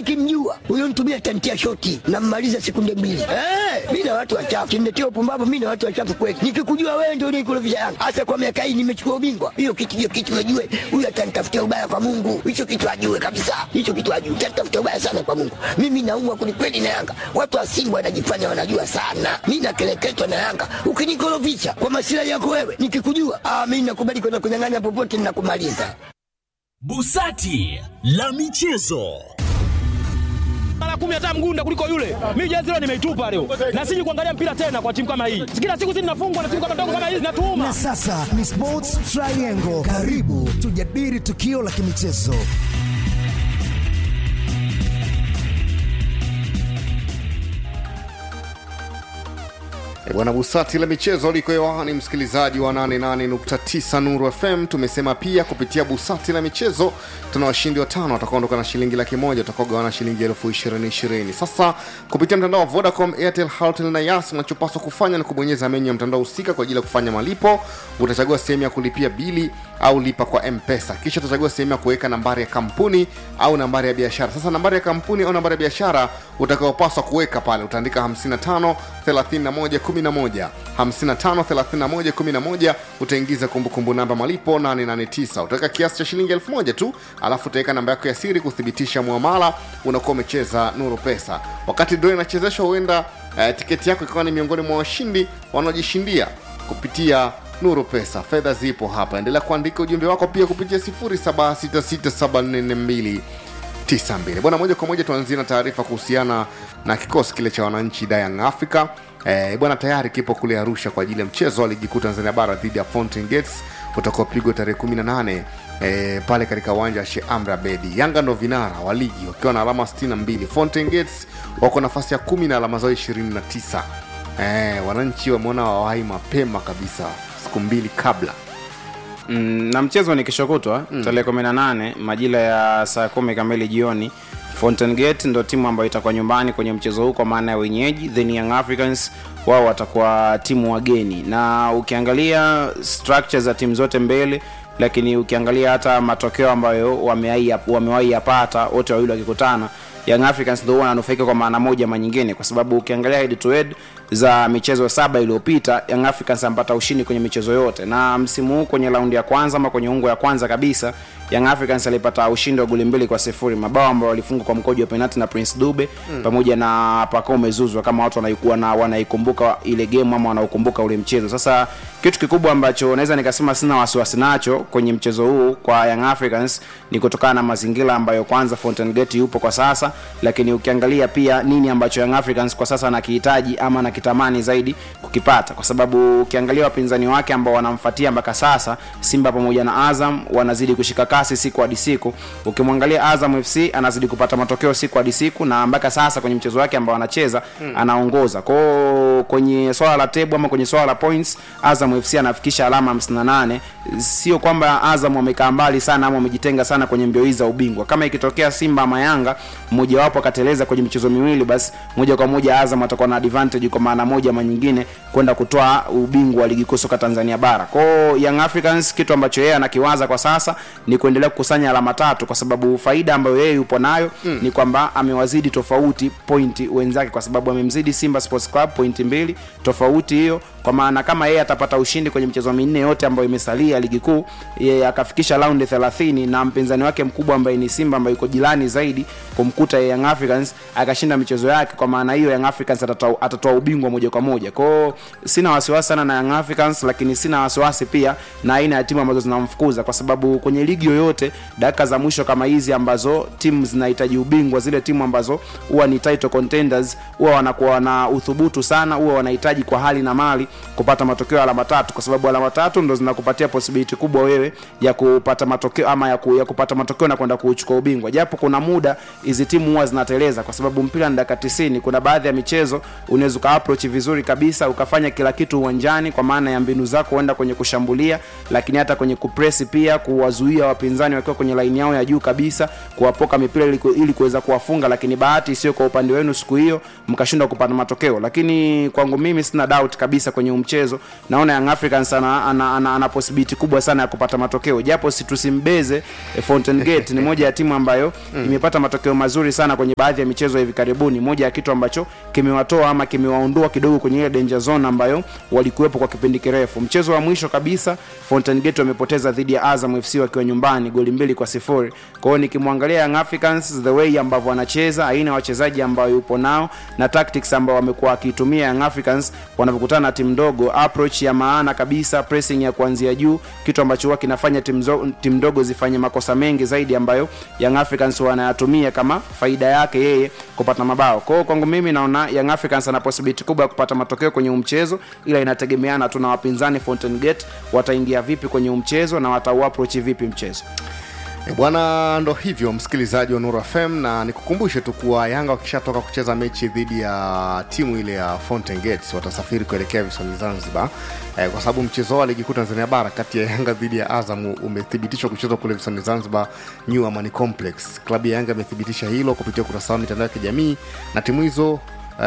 nikimjua huyo mtu mi atantia shoti nammaliza sekunde mbili. Eh, mi na watu wachafu kimletea upumbavu. Mi na watu wachafu kweli, nikikujua wewe ndio unikurudisha Yanga hasa kwa miaka hii nimechukua ubingwa. Hiyo kitu hiyo kitu ajue, huyu atanitafutia ubaya kwa Mungu. Hicho kitu ajue kabisa, hicho kitu ajue, atanitafutia ubaya sana kwa Mungu. Mimi naumwa kwelikweli na Yanga. Watu wa Simba wanajifanya wanajua sana, mi nakeleketwa na Yanga. Ukinikorofisha kwa masilahi yako wewe, nikikujua ah, mi nakubali kwenda kunyang'anya popote, ninakumaliza. Busati la michezo. mara kumi hata mgunda kuliko yule. Mimi jezi leo nimeitupa leo, na siji kuangalia mpira tena kwa timu kama hii. Kila siku sisi tunafungwa na timu kama ndogo kama hizi, natuuma Na sasa ni Sports Triangle. Karibu tujadili tukio la kimichezo. E bwana Busati la michezo liko hewani, msikilizaji wa 88.9 Nuru FM. Tumesema pia kupitia Busati la michezo tuna washindi watano watakaondoka na shilingi laki moja watakaogawana shilingi elfu ishirini ishirini. Sasa kupitia mtandao wa Vodacom, Airtel, Halotel na Yas, unachopaswa kufanya ni kubonyeza menyu ya mtandao husika kwa ajili ya kufanya malipo. Utachagua sehemu ya kulipia bili au lipa kwa mpesa kisha utachagua sehemu ya kuweka nambari ya kampuni au nambari ya biashara sasa nambari ya kampuni au nambari ya biashara utakaopaswa kuweka pale utaandika 55 31 11 55 31 11 utaingiza kumbukumbu namba malipo 889 utaweka kiasi cha shilingi 1000 tu alafu utaweka namba yako ya siri kuthibitisha muamala unakuwa umecheza nuru pesa wakati draw inachezeshwa huenda uh, tiketi yako ikawa ni miongoni mwa washindi wanaojishindia kupitia nuru pesa fedha zipo hapa endelea kuandika ujumbe wako pia kupitia 0766744292 bwana moja kwa moja tuanzie na taarifa kuhusiana na kikosi kile cha wananchi Young Africa eh, bwana tayari kipo kule arusha kwa ajili ya mchezo wa ligi kuu tanzania bara dhidi ya fountain gates utakaopigwa tarehe 18 eh, pale katika uwanja wa Sheikh Amri Abedi. Yanga ndo vinara wa ligi wakiwa na alama 62. Fountain Gates wako nafasi ya kumi na alama zao 29. Eh, wananchi wameona wawahi mapema kabisa siku mbili kabla mm, na mchezo ni kesho kutwa mm. tarehe 18 majira ya saa kumi kamili jioni Fountain Gate ndo timu ambayo itakuwa nyumbani kwenye mchezo huu kwa maana ya wenyeji then Young Africans wao watakuwa timu wageni na ukiangalia structure za timu zote mbele lakini ukiangalia hata matokeo ambayo wamewahi wamewahi yapata wote wawili wakikutana Young Africans ndio wananufaika kwa maana moja ama nyingine, kwa sababu ukiangalia head to head za michezo saba iliyopita Young Africans ampata ushindi kwenye michezo yote, na msimu huu kwenye raundi ya kwanza ama kwenye ungo ya kwanza kabisa Young Africans alipata ushindi wa goli mbili kwa sifuri, mabao ambayo walifungwa kwa mkojo wa penalti na Prince Dube mm. pamoja na Pacome Zouzoua, kama watu wanaikuwa na wanaikumbuka ile game ama wanaukumbuka ule mchezo. Sasa kitu kikubwa ambacho naweza nikasema sina wasiwasi nacho kwenye mchezo huu kwa Young Africans ni kutokana na mazingira ambayo kwanza Fountain Gate yupo kwa sasa, lakini ukiangalia pia nini ambacho Young Africans kwa sasa anakihitaji ama anakitamani zaidi kukipata, kwa sababu ukiangalia wapinzani wake ambao wanamfuatia mpaka sasa, Simba pamoja na Azam wanazidi kushika kasi siku hadi siku. Ukimwangalia Azam FC anazidi kupata matokeo siku hadi siku, na mpaka sasa kwenye mchezo wake ambao anacheza hmm. anaongoza kwao kwenye swala la table ama kwenye swala la points, Azam FC anafikisha alama 58. Sio kwamba Azam wamekaa mbali sana ama wamejitenga sana kwenye mbio hizi za ubingwa. Kama ikitokea Simba ama Yanga mmoja wapo akateleza kwenye michezo miwili, basi moja kwa moja Azam atakuwa na advantage kwa maana moja ama nyingine kwenda kutoa ubingwa wa ligi kuu soka Tanzania bara. Kwao Young Africans kitu ambacho yeye anakiwaza kwa sasa ni kuendelea kukusanya alama tatu, kwa sababu faida ambayo yeye yupo nayo mm. ni kwamba amewazidi tofauti pointi wenzake, kwa sababu amemzidi Simba Sports Club pointi mbili tofauti hiyo kwa maana kama yeye atapata ushindi kwenye michezo minne yote ambayo imesalia ligi kuu akafikisha raundi 30 na mpinzani wake mkubwa ambaye ni Simba ambaye yuko jirani zaidi kumkuta Young Africans akashinda michezo yake, kwa maana hiyo Young Africans atatoa, atatoa ubingwa moja kwa moja. Kwao sina wasiwasi sana na Young Africans, lakini sina wasiwasi pia na aina ya timu ambazo zinamfukuza, kwa sababu kwenye ligi yoyote dakika za mwisho kama hizi ambazo timu zinahitaji ubingwa, zile timu ambazo huwa ni title contenders huwa wanakuwa na uthubutu sana, huwa wanahitaji kwa hali na mali kupata matokeo ya alama tatu, kwa sababu alama tatu ndo zinakupatia possibility kubwa wewe ya kupata matokeo ama ya, ku, ya kupata matokeo na kwenda kuchukua ubingwa, japo kuna muda hizi timu huwa zinateleza, kwa sababu mpira ni dakika 90. Kuna baadhi ya michezo unaweza uka approach vizuri kabisa ukafanya kila kitu uwanjani, kwa maana ya mbinu zako huenda kwenye kushambulia, lakini hata kwenye kupress pia, kuwazuia wapinzani wakiwa kwenye line yao ya juu kabisa, kuwapoka mipira ili, ili kuweza kuwafunga, lakini bahati sio kwa upande wenu siku hiyo, mkashindwa kupata matokeo. Lakini kwangu mimi sina doubt kabisa kwenye mchezo, naona Young Africans ana, ana, ana, ana possibility kubwa sana ya kupata matokeo, japo si tusimbeze eh, Fountain Gate ni moja ya timu ambayo imepata matokeo mazuri vizuri sana kwenye baadhi ya michezo ya hivi karibuni moja ya kitu ambacho kimewatoa ama kimewaondoa kidogo kwenye ile danger zone ambayo walikuwepo kwa kipindi kirefu mchezo wa mwisho kabisa Fountain Gate wamepoteza dhidi ya Azam FC wakiwa nyumbani goli mbili kwa sifuri kwa hiyo nikimwangalia Young Africans the way ambavyo wanacheza aina ya wachezaji ambao yupo nao na tactics ambao wamekuwa wakiitumia Young Africans wanapokutana na timu ndogo approach ya maana kabisa pressing ya kuanzia juu kitu ambacho huwa kinafanya timu zo- timu ndogo zifanye makosa mengi zaidi ambayo Young Africans wanayatumia kama faida yake yeye kupata mabao kwa hiyo kwangu mimi naona Young Africans ana possibility kubwa ya kupata matokeo kwenye huu mchezo ila inategemeana tu na wapinzani Fountain Gate wataingia vipi kwenye huu mchezo na watauapproach vipi mchezo E bwana, ndo hivyo msikilizaji wa Nuru FM, na nikukumbushe tu kuwa Yanga wakishatoka kucheza mechi dhidi ya timu ile ya Fountain Gates watasafiri kuelekea visiwani Zanzibar e, kwa sababu mchezo wao wa ligi kuu Tanzania bara kati ya Yanga dhidi ya Azam umethibitishwa kuchezwa kule visiwani Zanzibar, New Amani Complex. Klabu ya Yanga imethibitisha hilo kupitia ukurasa wao mitandao ya kijamii na timu hizo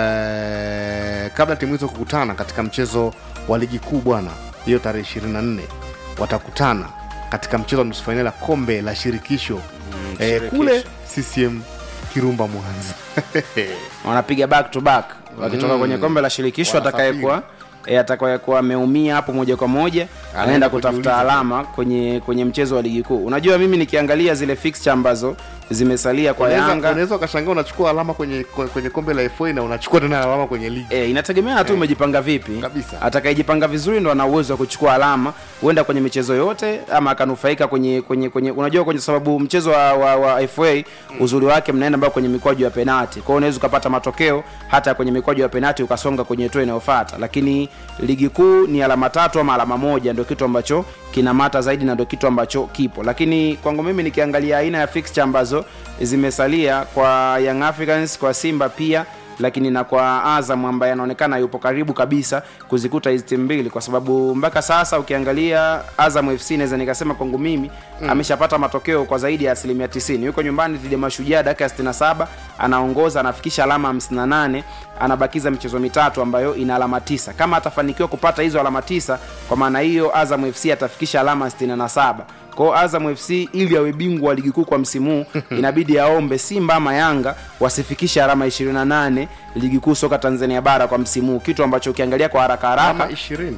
eh, kabla timu hizo kukutana katika mchezo wa ligi kuu bwana, hiyo tarehe 24 watakutana katika mchezo wa nusu fainali ya kombe la shirikisho mm, eh, shirikisho. kule CCM Kirumba Mwanza. wanapiga back to back wakitoka Mm. kwenye kombe la shirikisho Wanasafiri. atakayekuwa e, atakayekuwa ameumia hapo moja kwa moja Anaenda anaenda kutafuta kujiuliza. alama kwenye kwenye mchezo wa ligi kuu unajua mimi nikiangalia zile fixture ambazo zimesalia kwa Unaweza- yanga unaweza ukashangaa unachukua alama kwenye kwenye kombe la FA na unachukua tena alama kwenye ligi E, inategemea tu umejipanga vipi Kabisa. atakayejipanga vizuri ndo ana uwezo wa kuchukua alama huenda kwenye michezo yote ama akanufaika kwenye kwenye kwenye unajua kwenye sababu mchezo wa, wa, wa fa uzuri wake mnaenda mbao kwenye mikwaju ya penati kwao unaweza ukapata matokeo hata kwenye mikwaju ya penati ukasonga kwenye hatua inayofuata lakini ligi kuu ni alama tatu ama alama moja ndio kitu ambacho kinamata zaidi na ndio kitu ambacho kipo lakini kwangu mimi nikiangalia aina ya fixture ambazo zimesalia kwa young africans kwa simba pia lakini na kwa azam ambaye anaonekana yupo karibu kabisa kuzikuta hizi timu mbili kwa sababu mpaka sasa ukiangalia azam fc naweza nikasema kwangu mimi mm. ameshapata matokeo kwa zaidi ya asilimia 90 yuko nyumbani dhidi ya mashujaa dakika ya 67 anaongoza anafikisha alama 58 anabakiza michezo mitatu ambayo ina alama tisa kama atafanikiwa kupata hizo alama tisa kwa maana hiyo azam fc atafikisha alama 67 kwao azam fc ili awe bingwa wa ligi kuu kwa msimu huu inabidi aombe simba ama yanga wasifikishe alama 28 ligi kuu soka tanzania bara kwa msimu huu kitu ambacho ukiangalia kwa haraka alama haraka ishirini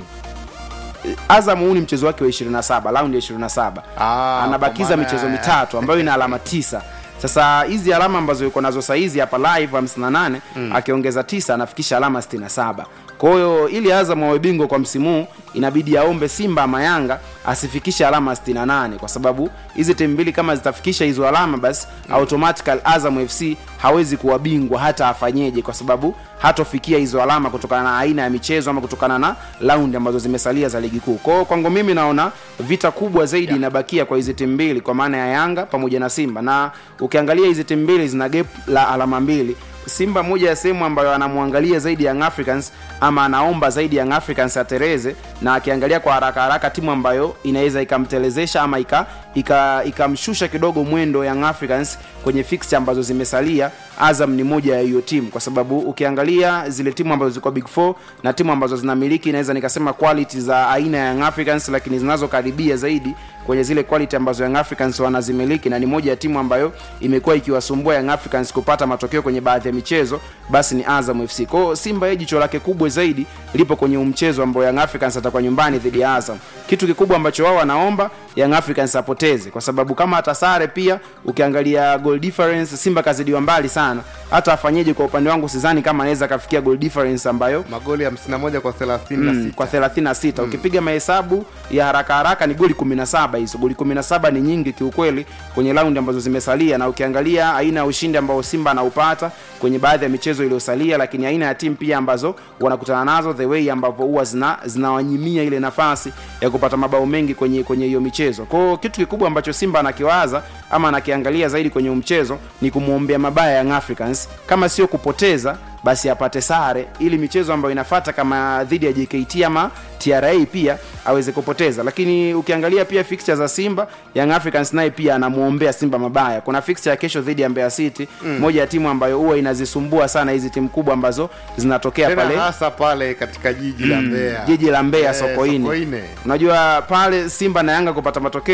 azam huu ni mchezo wake wa 27 raundi ya 27 Ah, anabakiza kwa maana michezo ya- mitatu ambayo ina alama tisa sasa hizi alama ambazo yuko nazo saizi hapa live 58 mm. akiongeza tisa anafikisha alama 67 kwa hiyo ili azam awe bingwa kwa msimu huu inabidi aombe simba ama yanga asifikishe alama 68 kwa sababu hizi timu mbili kama zitafikisha hizo alama basi mm. automatical azam fc hawezi kuwa bingwa hata afanyeje kwa sababu hatofikia hizo alama kutokana na aina ya michezo ama kutokana na raundi ambazo zimesalia za ligi kuu kwao kwangu mimi naona vita kubwa zaidi yeah. inabakia kwa hizi timu mbili kwa maana ya yanga pamoja na simba na ukiangalia hizi timu mbili zina gap la alama mbili simba moja ya sehemu ambayo anamwangalia zaidi young africans ama anaomba zaidi young africans atereze na akiangalia kwa haraka haraka timu ambayo inaweza ikamtelezesha ama ika ika- ikamshusha kidogo mwendo young africans kwenye fixture ambazo zimesalia azam ni moja ya hiyo timu kwa sababu ukiangalia zile timu ambazo ziko big four na timu ambazo zinamiliki inaweza nikasema quality za aina ya young africans lakini zinazokaribia zaidi kwenye zile quality ambazo young africans wanazimiliki na ni moja ya timu ambayo imekuwa ikiwasumbua young africans kupata matokeo kwenye baadhi ya michezo basi ni azam fc kwao simba ye jicho lake kubwa zaidi lipo kwenye huu mchezo ambao young africans atakuwa nyumbani dhidi ya azam kitu kikubwa ambacho wao wanaomba young africans apoteze kwa sababu kama atasare pia ukiangalia goal difference simba kazidiwa mbali sana hata afanyeje kwa upande wangu sidhani kama anaweza akafikia goal difference ambayo magoli 51 kwa 36 mm, kwa 36 mm. ukipiga mahesabu ya haraka haraka ni goli 17 hizo goli 17 ni nyingi kiukweli kwenye raundi ambazo zimesalia na ukiangalia aina ya ushindi ambao simba anaupata kwenye baadhi ya michezo iliyosalia lakini aina ya timu pia ambazo wanakutana nazo the way ambavyo huwa zina zinawanyimia ile nafasi ya kupata mabao mengi kwenye kwenye hiyo michezo kwao kitu kikubwa ambacho simba anakiwaza ama anakiangalia zaidi kwenye huu mchezo ni kumwombea mabaya young africans kama sio kupoteza basi apate sare ili michezo ambayo inafata kama dhidi ya jkt ama tra pia aweze kupoteza lakini ukiangalia pia fixture za simba young africans naye pia anamwombea simba mabaya kuna fixture ya kesho dhidi ya mbeya city mm. moja ya timu ambayo huwa inazisumbua sana hizi timu kubwa ambazo zinatokea tena pale hasa pale katika jiji la Mbeya jiji la mbeya Eh, sokoine Sokoine. unajua pale simba na yanga kupata matokeo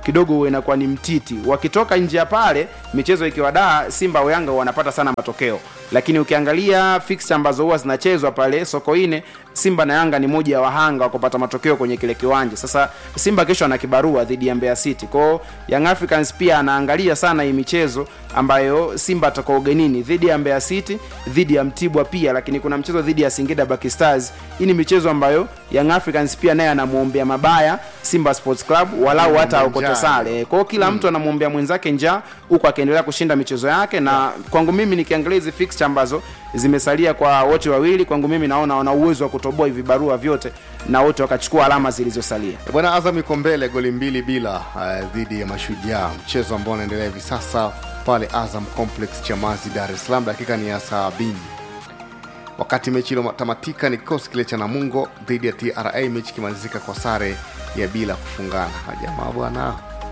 kidogo huwa inakuwa ni mtiti wakitoka nje ya pale michezo ikiwa daa simba au yanga wanapata sana matokeo lakini ukiangalia fixture ambazo huwa zinachezwa pale sokoine simba na yanga ni moja ya wahanga wa kupata matokeo kwenye kile kiwanja sasa simba kesho ana kibarua dhidi ya mbeya city kwao young africans pia anaangalia sana hii michezo ambayo simba atakuwa ugenini dhidi ya mbeya city dhidi ya mtibwa pia lakini kuna mchezo dhidi ya singida Black stars hii ni michezo ambayo young africans pia naye anamwombea mabaya simba sports club walau hata aokote njaa. sare kwao kila mtu anamwombea mwenzake njaa huku akiendelea kushinda michezo yake na kwangu mimi nikiangalia hizi fixture ambazo zimesalia kwa wote wawili kwangu mimi naona wana uwezo wa kutoboa hivi barua vyote na wote wakachukua alama zilizosalia bwana azam iko mbele goli mbili bila uh, dhidi ya mashujaa mchezo ambao unaendelea hivi sasa pale azam complex chamazi dar es salaam dakika ni ya sabini wakati mechi iliyotamatika ni kikosi kile cha namungo dhidi ya tra mechi ikimalizika kwa sare ya bila kufungana jamaa bwana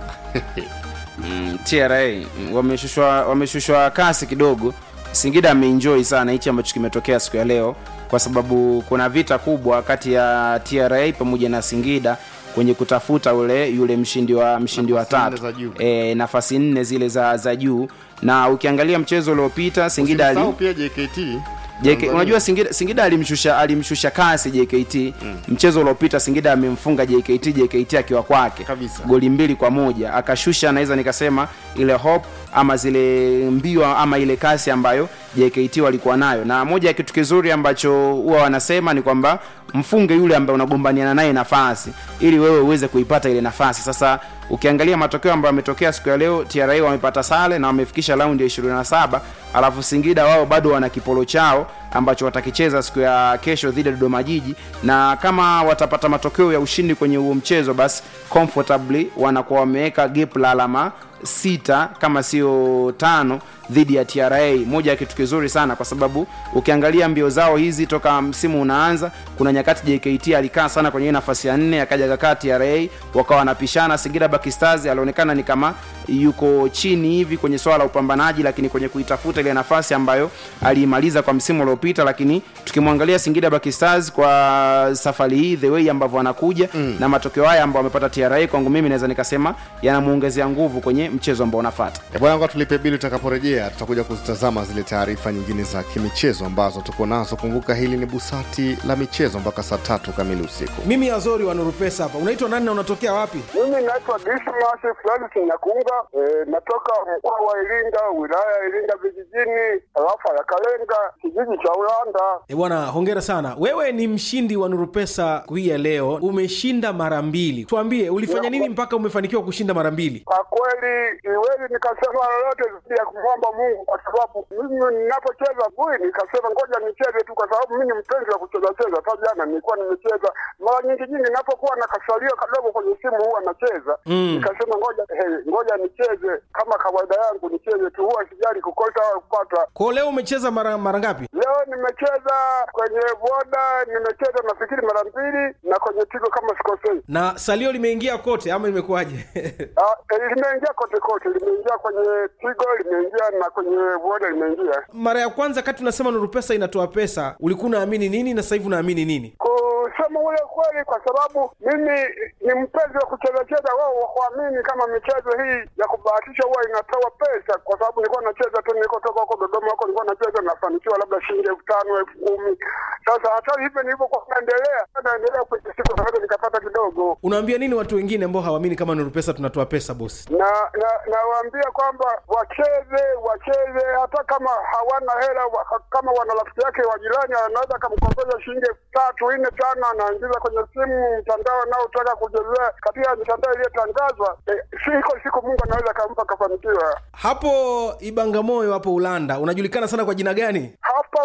mm, tra mm, wameshushwa wameshushwa kasi kidogo singida ameenjoy sana hichi ambacho kimetokea siku ya leo kwa sababu kuna vita kubwa kati ya tra pamoja na singida kwenye kutafuta ule yule mshindi wa mshindi wa Nafasi nne tatu za juu. e, nafasi nne zile za za juu na ukiangalia mchezo uliopita singida ali, Usimsahau pia jkt JK, Tanzania. unajua Singida, Singida alimshusha alimshusha kasi JKT mm. mchezo uliopita Singida amemfunga JKT JKT akiwa kwake Kabisa. goli mbili kwa moja akashusha naweza nikasema ile hope ama zile mbio ama ile kasi ambayo JKT walikuwa nayo na moja ya kitu kizuri ambacho huwa wanasema ni kwamba mfunge yule ambaye unagombaniana naye nafasi ili wewe uweze kuipata ile nafasi sasa ukiangalia matokeo ambayo yametokea siku ya leo tra wamepata sare na wamefikisha raundi ya 27 alafu singida wao bado wana kipolo chao ambacho watakicheza siku ya kesho dhidi ya dodoma jiji na kama watapata matokeo ya ushindi kwenye huo mchezo basi comfortably wanakuwa wameweka gap la alama sita kama sio tano dhidi ya tra moja ya kitu kizuri sana kwa sababu ukiangalia mbio zao hizi toka msimu unaanza kuna nyakati jkt alikaa sana kwenye hii nafasi ya nne akaja kakaa tra wakawa wanapishana singida Black stars alionekana ni kama yuko chini hivi kwenye swala la upambanaji lakini kwenye kuitafuta ile nafasi ambayo aliimaliza kwa msimu uliopita lakini tukimwangalia singida Black stars kwa safari hii the way ambavyo wanakuja mm. na matokeo haya ambayo wamepata tra kwangu mimi naweza nikasema yanamuongezea nguvu kwenye mchezo ambao unafata Eh, bwana ngoja tulipe bili tutakaporejea tutakuja kuzitazama zile taarifa nyingine za kimichezo ambazo tuko nazo kumbuka hili ni busati la michezo mpaka saa tatu kamili usiku mimi azori wa nuru pesa hapa unaitwa nani na unatokea wapi Mimi naitwa Dismas Francis Nyakunga, e, natoka mkoa wa Iringa, wilaya ya Iringa vijijini, tarafa ya Kalenga, kijiji cha Ulanda. e bwana hongera sana wewe ni mshindi wa nuru pesa hii ya leo umeshinda mara mbili tuambie ulifanya nini mpaka umefanikiwa kushinda mara mbili Kwa kweli siwezi nikasema lolote zaidi ya kumwomba Mungu, kwa sababu mimi ninapocheza bui nikasema ngoja nicheze tu, kwa sababu mimi ni mpenzi wa kucheza cheza. Hata jana nilikuwa nimecheza mara nyingi nyingi, ninapokuwa na kasalio kadogo kwenye simu huwa nacheza Mm. nikasema ngoja hey, ngoja nicheze kama kawaida yangu, nicheze tu, huwa sijali kukosa au kupata. kwao leo umecheza mara mara ngapi Leo nimecheza kwenye boda, nimecheza nafikiri mara mbili, na kwenye tigo kama sikosei. na salio limeingia kote ama imekuwaje Ah, eh, limeingia kote kote, limeingia kwenye tigo, limeingia na kwenye boda limeingia. mara ya kwanza kati unasema nuru pesa inatoa pesa ulikuwa unaamini nini na sasa hivi unaamini nini Kusema ule kweli, kwa sababu mimi ni mpenzi wa kucheza cheza, wao wakuamini kama michezo hii ya kubahatisha huwa inatoa pesa, kwa sababu nilikuwa nacheza tu, nilikotoka huko Dodoma huko nilikuwa nacheza, nafanikiwa labda shilingi elfu tano elfu kumi Sasa hata hivyo nilivyokuwa naendelea naendelea kwenye siku naweza nikapata kidogo unaambia nini watu wengine ambao hawaamini kama nuru pesa tunatoa pesa bosi na na nawaambia kwamba wacheze wacheze hata kama hawana hela wa, kama wana rafiki yake wa jirani anaweza akamkopesha shilingi elfu tatu nne tano anaingiza kwenye simu mtandao anaotaka kuchezea katika mitandao iliyotangazwa eh, siko siku mungu anaweza akampa akafanikiwa hapo ibangamoyo hapo ulanda unajulikana sana kwa jina gani hapo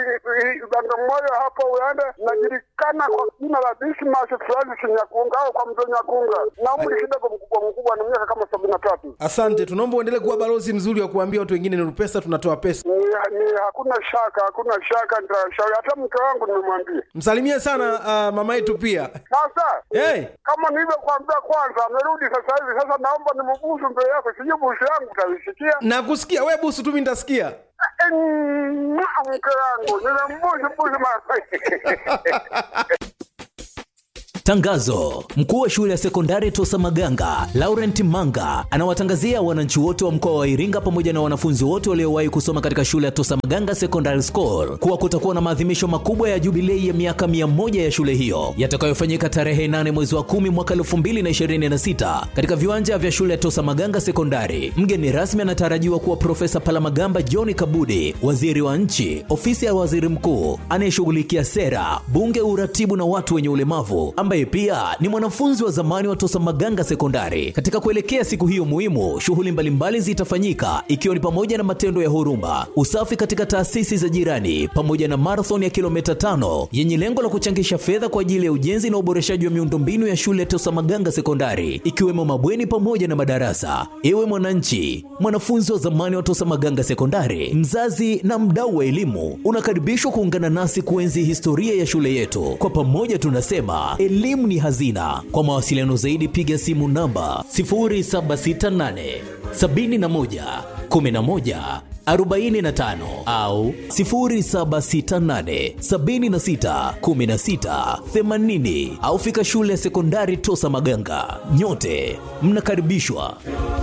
Bagamoyo hapo Uganda najulikana kwa jina la Dismas Francis Nyakunga au kwa mzee Nyakunga, na umri kidogo mkubwa mkubwa, na miaka kama sabini na tatu. asante tunaomba uendelee kuwa balozi mzuri wa kuambia watu wengine nuru pesa tunatoa pesa Ni, ni hakuna shaka, hakuna shaka, nitashauri hata mke wangu nimemwambia. msalimie sana uh, mama yetu pia Sasa hey. kama nilivyokuambia kwanza, amerudi sasa hivi. Sasa naomba nimbusu mbele yako, sijui busu yangu utaisikia. na kusikia we busu tu mi nitasikia Mm, Mke wangu nimembusu busu mara Tangazo: mkuu wa shule ya sekondari Tosa Maganga Laurent Manga anawatangazia wananchi wote wa mkoa wa Iringa pamoja na wanafunzi wote waliowahi kusoma katika shule ya Tosa Maganga Secondary School kuwa kutakuwa na maadhimisho makubwa ya jubilei ya miaka mia moja ya shule hiyo yatakayofanyika tarehe 8 mwezi wa 10 mwaka 2026 katika viwanja vya shule ya Tosa Maganga Sekondari. Mgeni rasmi anatarajiwa kuwa Profesa Palamagamba John Kabudi, waziri wa nchi, ofisi ya waziri mkuu anayeshughulikia sera, bunge, uratibu na watu wenye ulemavu, ambaye pia ni mwanafunzi wa zamani wa Tosa Maganga Sekondari. Katika kuelekea siku hiyo muhimu, shughuli mbalimbali zitafanyika ikiwa ni pamoja na matendo ya huruma, usafi katika taasisi za jirani, pamoja na marathon ya kilomita tano yenye lengo la kuchangisha fedha kwa ajili ya ujenzi na uboreshaji wa miundombinu ya shule ya Tosa Maganga Sekondari, ikiwemo mabweni pamoja na madarasa. Ewe mwananchi, mwanafunzi wa zamani wa Tosa Maganga Sekondari, mzazi na mdau wa elimu, unakaribishwa kuungana nasi kuenzi historia ya shule yetu. Kwa pamoja tunasema elimu ni hazina. Kwa mawasiliano zaidi, piga simu namba 0768 71 11 45 au 0768 76 16 80 au fika shule ya sekondari Tosa Maganga. Nyote mnakaribishwa.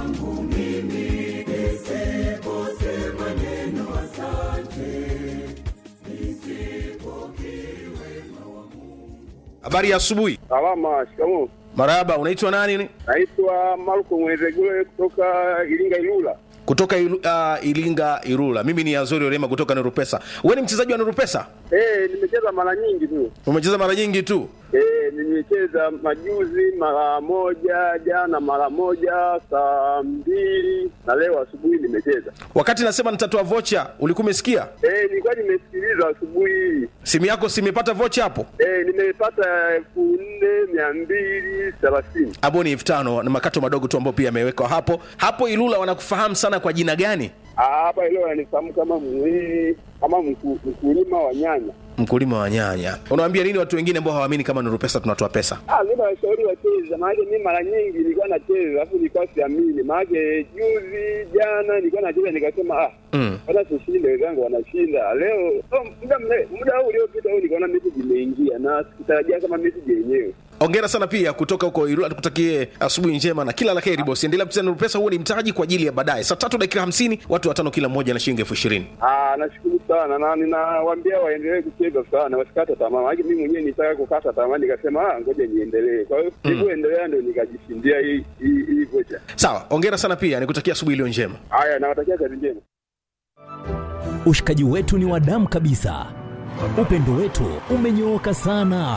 Habari ya asubuhi. Salama, shikamoo. Marahaba, unaitwa nani? Naitwa Marko Mwezegule kutoka Iringa Ilula. Kutoka ilu, uh, Ilinga Irula. Mimi ni Azori Orema kutoka Nurupesa. Wewe ni mchezaji wa Nurupesa? Eh, nimecheza mara nyingi tu. Umecheza mara nyingi tu. Eh, nimecheza majuzi mara moja, jana mara moja, saa mbili na leo asubuhi nimecheza. Wakati nasema nitatoa vocha, ulikuwa umesikia? Eh, nilikuwa nimesikiliza asubuhi hii. Simu yako si imepata vocha hapo? Eh, nimepata elfu nne mia mbili thelathini. Hapo ni elfu tano na makato madogo tu ambayo pia yamewekwa hapo. Hapo Ilula wanakufahamu sana kwa jina gani? Ah, hapa leo ananifahamu kama mwili kama mku- mkulima wa nyanya. Mkulima wa nyanya. Unawaambia nini watu wengine ambao hawaamini kama Nuru Pesa tunatoa pesa? Ah, mimi nawashauri wacheze, maanake mimi mara nyingi nilikuwa nacheza alafu nilikuwa siamini, maanake juzi jana nilikuwa nacheza nikasema ah, Mm. hata tushinde, wenzangu wanashinda leo. Oh, muda mle- muda huu uliopita huu nikaona message imeingia na sikutarajia kama message yenyewe. Ongera sana pia kutoka huko Ilula, tukutakie asubuhi njema na kila la heri bosi. Endelea kucheza Nuru Pesa, huo ni mtaji kwa ajili ya baadaye. Saa tatu dakika hamsini, watu watano kila mmoja na shilingi elfu ishirini. Ah, nashukuru sana na ninawaambia waendelee kucheza sana, wasikate tamaa, maanake mimi mwenyewe nitaka kukata tamaa, nikasema ah, ngoja niendelee. Kwa hiyo sikuendelea, ndio nikajishindia hii hii hii vocha. Sawa, ongera sana pia, nikutakia asubuhi iliyo njema. Haya, nawatakia kazi njema. Ushikaji wetu ni wa damu kabisa, upendo wetu umenyooka sana.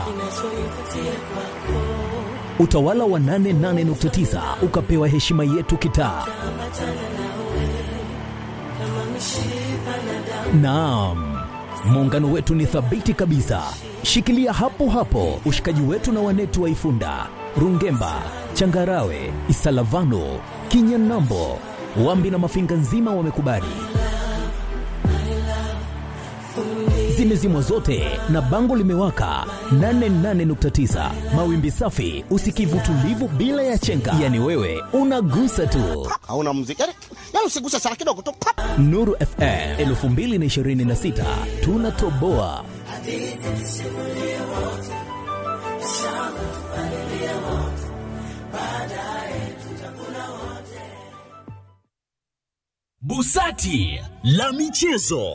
Utawala wa 88.9 ukapewa heshima yetu kitaa. Naam, muungano wetu ni thabiti kabisa. Shikilia hapo hapo ushikaji wetu na wanetu wa Ifunda, Rungemba, Changarawe, Isalavano, Kinyanambo, Wambi na Mafinga nzima wamekubali. Zimezimwa zote na bango limewaka 88.9 mawimbi safi, usikivu tulivu bila ya chenga, yani wewe unagusa tu. hauna muziki yani, yani usiguse sana kidogo tu pap. Nuru FM 2026 tunatoboa. Busati la michezo.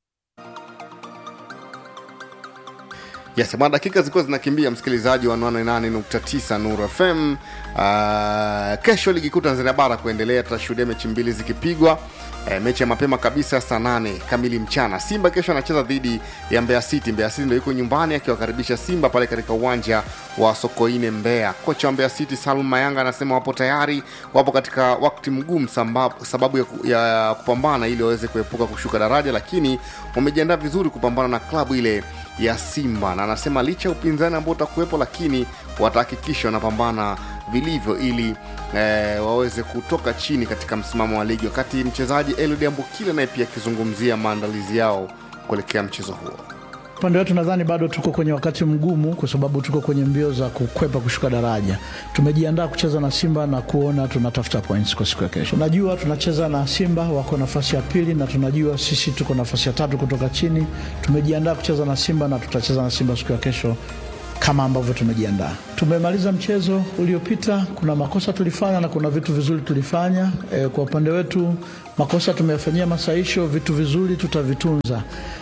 Yes, bwana, dakika zilikuwa zinakimbia, msikilizaji wa 88.9 Nuru FM. Uh, kesho ligi kuu Tanzania bara kuendelea, tutashuhudia mechi mbili zikipigwa. Uh, mechi ya mapema kabisa saa nane kamili mchana, Simba kesho anacheza dhidi ya Mbeya City. Mbeya City ndio yuko nyumbani akiwakaribisha Simba pale katika uwanja wa Sokoine Mbeya. Kocha wa Mbeya City Salum Mayanga anasema wapo tayari, wapo katika wakati mgumu samba- sababu ya, ku- ya kupambana ili waweze kuepuka kushuka daraja, lakini wamejiandaa vizuri kupambana na klabu ile ya Simba na anasema licha ya upinzani ambao utakuwepo, lakini watahakikisha wanapambana vilivyo ili eh, waweze kutoka chini katika msimamo wa ligi, wakati mchezaji Eliud Ambukile naye pia akizungumzia maandalizi yao kuelekea mchezo huo. Upande wetu nadhani bado tuko kwenye wakati mgumu, kwa sababu tuko kwenye mbio za kukwepa kushuka daraja. Tumejiandaa kucheza na Simba na kuona tunatafuta points kwa siku ya kesho. Najua tunacheza na Simba, wako nafasi ya pili, na tunajua sisi tuko nafasi ya tatu kutoka chini. Tumejiandaa kucheza na Simba na tutacheza na Simba siku ya kesho kama ambavyo tumejiandaa. Tumemaliza mchezo uliopita, kuna makosa tulifanya na kuna vitu vizuri tulifanya. E, kwa upande wetu makosa tumeyafanyia masahisho, vitu vizuri tutavitunza.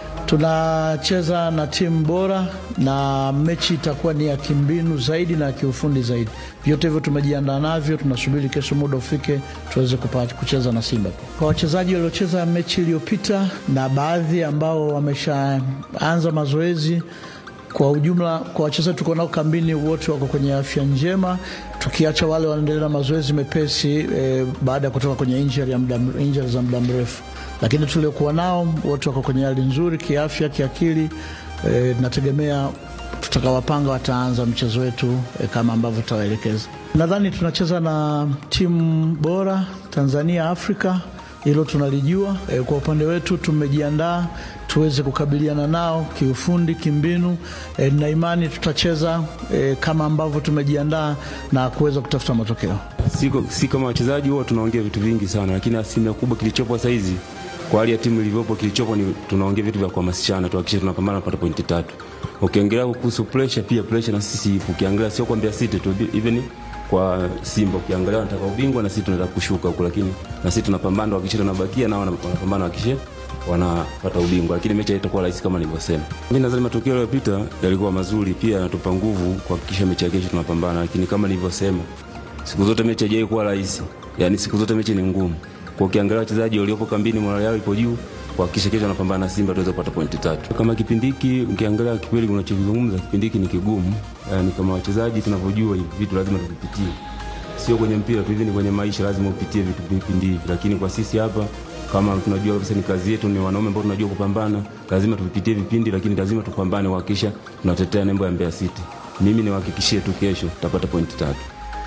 Tunacheza na timu bora na mechi itakuwa ni ya kimbinu zaidi na ya kiufundi zaidi. Vyote hivyo tumejiandaa navyo, tunasubiri kesho muda ufike tuweze kupata kucheza na Simba. Kwa wachezaji waliocheza mechi iliyopita na baadhi ambao wameshaanza mazoezi kwa ujumla, kwa wachezaji tuko nao kambini, wote wako kwenye afya njema, tukiacha wale wanaendelea na mazoezi mepesi eh, baada ya kutoka kwenye injury ya muda injury za muda mrefu, lakini tuliokuwa nao wote wako kwenye hali nzuri kiafya, kiakili. Eh, nategemea tutakawapanga wataanza mchezo wetu eh, kama ambavyo tutawaelekeza. Nadhani tunacheza na timu bora Tanzania, Afrika, hilo tunalijua. E, kwa upande wetu tumejiandaa tuweze kukabiliana nao kiufundi, kimbinu. E, na imani tutacheza e, kama ambavyo tumejiandaa na kuweza kutafuta matokeo. Siko, si kama wachezaji huwa tunaongea vitu vingi sana, lakini asilimia kubwa kilichopo sasa hizi kwa hali ya timu ilivyopo, kilichopo ni tunaongea vitu vya kuhamasishana, tuhakikishe tunapambana kupata pointi tatu. Ukiongelea kuhusu pressure, pia pressure na sisi ipo. Ukiangalia sio kwa Mbeya City tu, even kwa Simba ukiangalia wanataka ubingwa na sisi tunataka kushuka huko, lakini na sisi tunapambana kuhakikisha tunabakia na wanapambana kuhakikisha wanapata ubingwa, lakini mechi haitakuwa rahisi kama nilivyosema. Mimi nadhani matokeo yaliyopita yalikuwa mazuri, pia yanatupa nguvu kuhakikisha mechi ya kesho tunapambana, lakini kama nilivyosema, siku zote mechi haijawahi kuwa rahisi, yani siku zote mechi ni ngumu. Kwa ukiangalia wachezaji waliopo kambini, morale yao ipo juu kuhakikisha kesho wanapambana na Simba tuweze kupata pointi tatu. Kama kipindi hiki ukiangalia kikweli, unachozungumza kipindi hiki ni kigumu, yani kama wachezaji tunavyojua hivi vitu lazima tuvipitie, sio kwenye mpira tu, hivi ni kwenye maisha, lazima upitie vitu vipindi hivi. Lakini kwa sisi hapa kama tunajua kabisa ni kazi yetu, ni wanaume ambao tunajua kupambana, lazima tuvipitie vipindi, lakini lazima tupambane kuhakikisha tunatetea nembo ya Mbeya City. Mimi niwahakikishie tu kesho tutapata pointi tatu.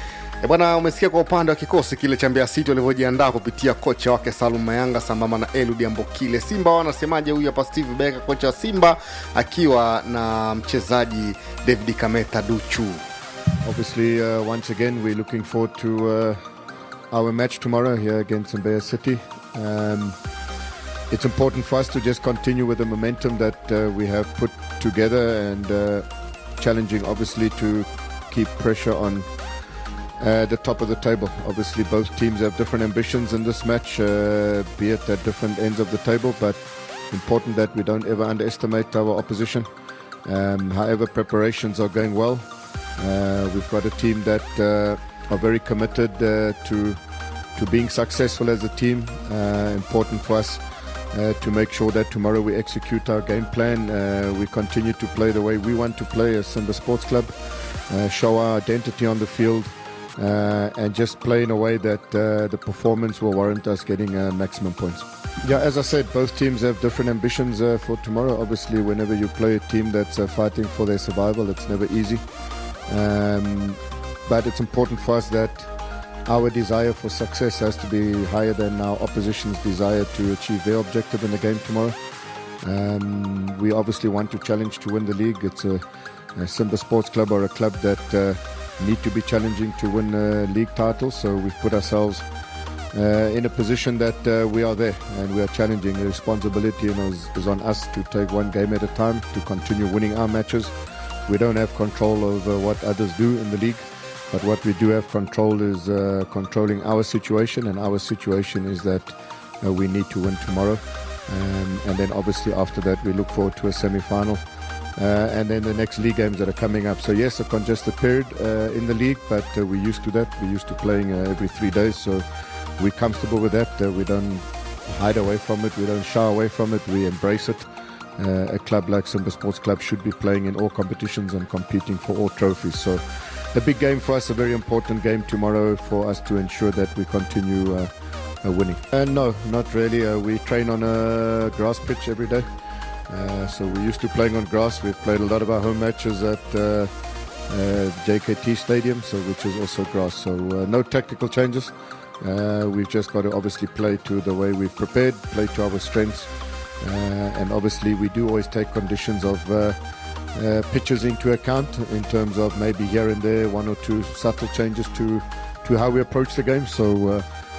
E bwana, umesikia kwa upande wa kikosi kile cha Mbeya City walivyojiandaa kupitia kocha wake Salum Mayanga sambamba na Eludi Ambokile. Simba wanasemaje? Huyu hapa Steve Beka, kocha wa Simba akiwa na mchezaji David Kameta Duchu. Obviously, uh, once again, we're looking forward to uh, our match tomorrow here against Mbeya City. Um, it's important for us to just continue with the momentum that uh, we have put together and uh, challenging, obviously, to keep pressure on uh, the top of the table. Obviously, both teams have different ambitions in this match, uh, be it at different ends of the table, but important that we don't ever underestimate our opposition. Um, however, preparations are going well. Uh, we've got a team that uh, are very committed uh, to to being successful as a team. Uh, important for us uh, to make sure that tomorrow we execute our game plan. Uh, we continue to play the way we want to play as Simba Sports Club, uh, show our identity on the field, uh, and just play in a way that uh, the performance will warrant us getting uh, maximum points. Yeah, as I said, both teams have different ambitions uh, for tomorrow. Obviously, whenever you play a team that's uh, fighting for their survival, it's never easy. Um, but it's important for us that our desire for success has to be higher than our opposition's desire to achieve their objective in the game tomorrow. Um, we obviously want to challenge to win the league. It's a, a Simba Sports Club or a club that uh, need to be challenging to win uh, league titles. So we've put ourselves uh, in a position that uh, we are there and we are challenging. The responsibility you know, is, is on us to take one game at a time to continue winning our matches. We don't have control over what others do in the league. But what we do have control is uh, controlling our situation, and our situation is that uh, we need to win tomorrow. Um, and then obviously after that, we look forward to a semi final. Uh, and then the next league games that are coming up. So, yes, a congested period uh, in the league, but uh, we're used to that. We're used to playing uh, every three days. So, we're comfortable with that. Uh, we don't hide away from it, we don't shy away from it, we embrace it. Uh, a club like Simba Sports Club should be playing in all competitions and competing for all trophies. So, a big game for us, a very important game tomorrow for us to ensure that we continue uh, uh, winning. Uh, no, not really. Uh, we train on a grass pitch every day. Uh, so we're used to playing on grass. We've played a lot of our home matches at uh, uh, JKT Stadium, so which is also grass. So uh, no tactical changes. Uh, we've just got to obviously play to the way we've prepared, play to our strengths, uh, and obviously we do always take conditions of uh, uh, pitches into account in terms of maybe here and there one or two subtle changes to to how we approach the game. So uh,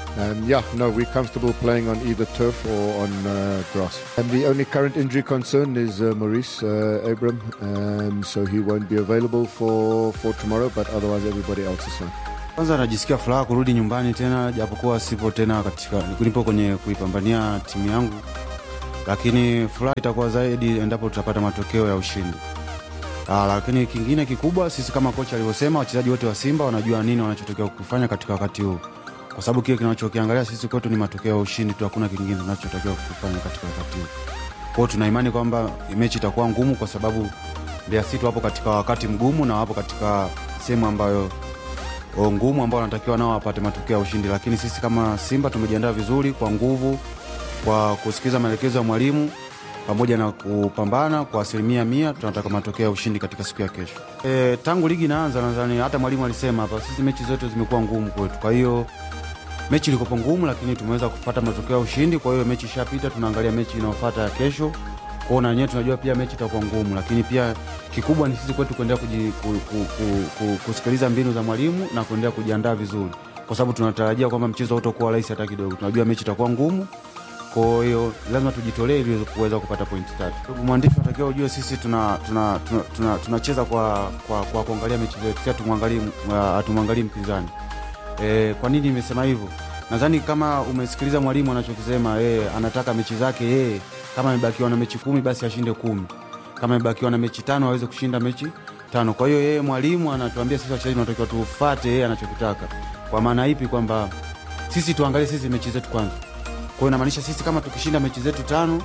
Um, yeah, no, we're comfortable playing on either turf or on uh, grass. And the only current injury concern is uh, Maurice uh, Abram, um, so he won't be available for, for tomorrow, but otherwise everybody else is fine. Kwanza najisikia furaha kurudi nyumbani tena, japokuwa sipo tena katika nipo kwenye kuipambania timu yangu, lakini furaha itakuwa zaidi endapo tutapata matokeo ya ushindi. Aa, lakini kingine kikubwa, sisi kama kocha alivyosema, wachezaji wote wa Simba wanajua nini wanachotakiwa kufanya katika wakati huu, kwa sababu kile kinachokiangalia sisi kwetu ni matokeo ya ushindi tu, hakuna kingine tunachotakiwa kufanya katika wakati huu. Kwa hiyo tuna imani kwamba mechi itakuwa ngumu, kwa sababu Mbeya City wapo katika wakati mgumu na wapo katika sehemu ambayo o, ngumu ambao wanatakiwa nao wapate matokeo ya ushindi, lakini sisi kama Simba tumejiandaa vizuri kwa nguvu, kwa kusikiliza maelekezo ya mwalimu pamoja na kupambana kwa asilimia mia. Tunataka matokeo ya ushindi katika siku ya kesho. E, tangu ligi inaanza, nadhani hata mwalimu alisema hapa, sisi mechi zote zimekuwa ngumu kwetu, kwa hiyo mechi ilikopo ngumu, lakini tumeweza kupata matokeo ya ushindi. Kwa hiyo mechi ishapita, tunaangalia mechi inayofuata ya kesho kwao, na wenyewe tunajua pia mechi itakuwa ngumu, lakini pia kikubwa ni sisi kwetu kuendelea kuji- ku, ku, ku, ku, kusikiliza mbinu za mwalimu na kuendelea kujiandaa vizuri, kwa sababu tunatarajia kwamba mchezo hautakuwa rahisi hata kidogo. Tunajua mechi itakuwa ngumu, kwa hiyo lazima tujitolee ili kuweza kupata pointi tatu. Ndugu mwandishi, unatakiwa ujue sisi tuna tuna tuna, tuna, tunacheza kwa, kwa, kwa kuangalia mechi zetu, si hatumwangalii hatumwangalii mpinzani. E, kwa nini nimesema hivyo? Nadhani kama umesikiliza mwalimu anachokisema, e, anataka mechi zake yeye kama amebakiwa na mechi kumi basi ashinde kumi, kama amebakiwa na mechi tano aweze kushinda mechi tano. Kwa hiyo yeye mwalimu anatuambia sisi wachezaji tunatakiwa tufate yeye anachokitaka. Kwa maana ipi? Kwamba sisi tuangalie sisi mechi zetu kwanza. Kwa hiyo inamaanisha sisi kama tukishinda mechi zetu tano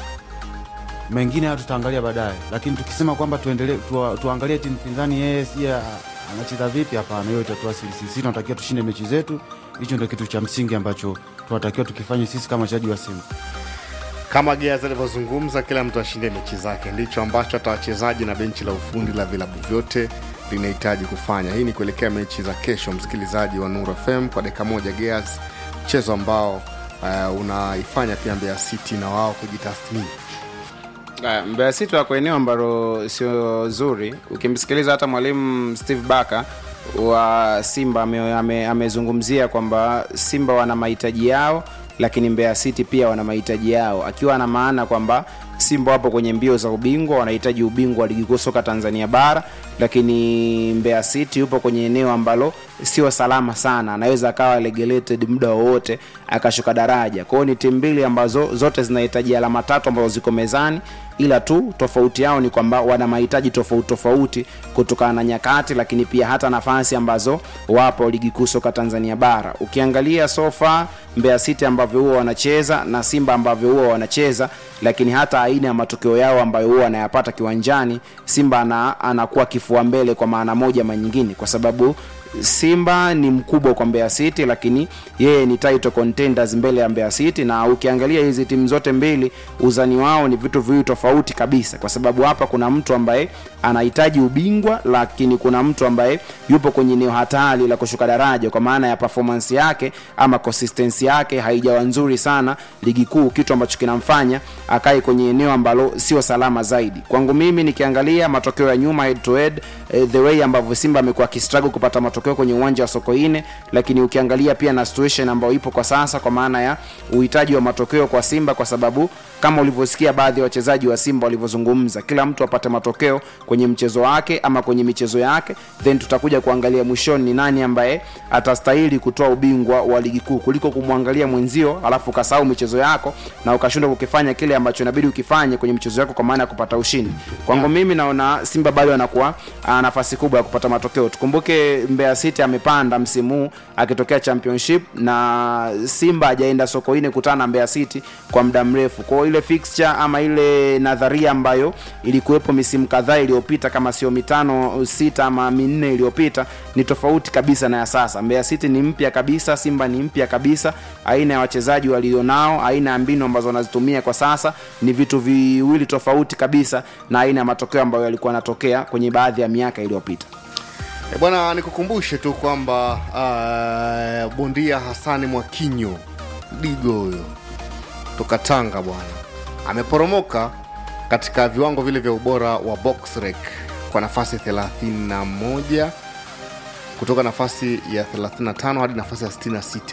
mengine hayo tutaangalia baadaye, lakini tukisema kwamba tuendelee tuwa, tuangalie timu pinzani yeye si anacheza vipi, hapana, hiyo itatuasili sisi. Sisi tunatakiwa tushinde mechi zetu, hicho ndio kitu cha msingi ambacho tunatakiwa tukifanye sisi kama wachezaji wa Simba. kama Gears alivyozungumza, kila mtu ashinde mechi zake. Ndicho ambacho hata wachezaji na benchi la ufundi la vilabu vyote linahitaji kufanya. Hii ni kuelekea mechi za kesho, msikilizaji wa Nuru FM, kwa dakika moja Gears, mchezo ambao uh, unaifanya pia Mbeya City na wao kujitathmini. Ah, Mbeya City wako eneo ambalo sio zuri. Ukimsikiliza hata mwalimu Steve Barker wa Simba ame- ame- amezungumzia kwamba Simba wana mahitaji yao, lakini Mbeya City pia wana mahitaji yao, akiwa ana maana kwamba Simba wapo kwenye mbio za ubingwa, wanahitaji ubingwa wa ligi kuu soka Tanzania bara, lakini Mbeya City yupo kwenye eneo ambalo sio salama sana, anaweza akawa regulated muda wowote akashuka daraja. Kwa hiyo ni timu mbili ambazo zote zinahitaji alama tatu ambazo ziko mezani, ila tu tofauti yao ni kwamba wana mahitaji tofauti tofauti kutokana na nyakati, lakini pia hata nafasi ambazo wapo ligi kuu soka Tanzania bara. Ukiangalia sofa Mbeya City ambavyo huwa wanacheza na Simba ambavyo huwa wanacheza, lakini hata aina ya matokeo yao ambayo huwa wanayapata kiwanjani, Simba ana, anakuwa kifua mbele kwa maana moja ama nyingine, kwa sababu Simba ni mkubwa kwa Mbeya City, lakini yeye ni title contenders mbele ya Mbeya City, na ukiangalia hizi timu zote mbili uzani wao ni vitu viwili tofauti kabisa, kwa sababu hapa kuna mtu ambaye anahitaji ubingwa, lakini kuna mtu ambaye yupo kwenye eneo hatari la kushuka daraja, kwa maana ya performance yake ama consistency yake haijawa nzuri sana ligi kuu, kitu ambacho kinamfanya akae kwenye eneo ambalo sio salama zaidi. Kwangu mimi nikiangalia matokeo ya nyuma head to head, eh, the way ambavyo Simba amekuwa akistruggle kupata matokeo kwenye uwanja wa Sokoine, lakini ukiangalia pia na situation ambayo ipo kwa sasa, kwa maana ya uhitaji wa matokeo kwa Simba, kwa sababu kama ulivyosikia baadhi ya wachezaji wa Simba walivyozungumza, kila mtu apate matokeo kwenye mchezo wake ama kwenye michezo yake, then tutakuja kuangalia mwishoni ni nani ambaye atastahili kutoa ubingwa wa ligi kuu, kuliko kumwangalia mwenzio alafu ukasahau michezo yako na ukashindwa kukifanya kile ambacho inabidi ukifanye kwenye michezo yako, kwa maana ya kupata ushindi. Kwangu mimi naona Simba bado anakuwa ana nafasi kubwa ya kupata matokeo. Tukumbuke Mbeya City amepanda msimu huu akitokea championship na Simba hajaenda Sokoine kutana na Mbeya City kwa muda mrefu. Kwa hiyo ile fixture ama ile nadharia ambayo ilikuwepo misimu kadhaa iliyopita, kama sio mitano sita ama minne iliyopita, ni tofauti kabisa na ya sasa. Mbeya City ni mpya kabisa, Simba ni mpya kabisa. Aina ya wachezaji walionao, aina ya mbinu ambazo wanazitumia kwa sasa ni vitu viwili tofauti kabisa na aina ya matokeo ambayo yalikuwa yanatokea kwenye baadhi ya miaka iliyopita. E bwana, nikukumbushe tu kwamba uh, bondia Hasani Mwakinyo Digo huyo toka Tanga bwana ameporomoka katika viwango vile vya ubora wa box rec kwa nafasi 31 kutoka nafasi ya 35 hadi nafasi ya 66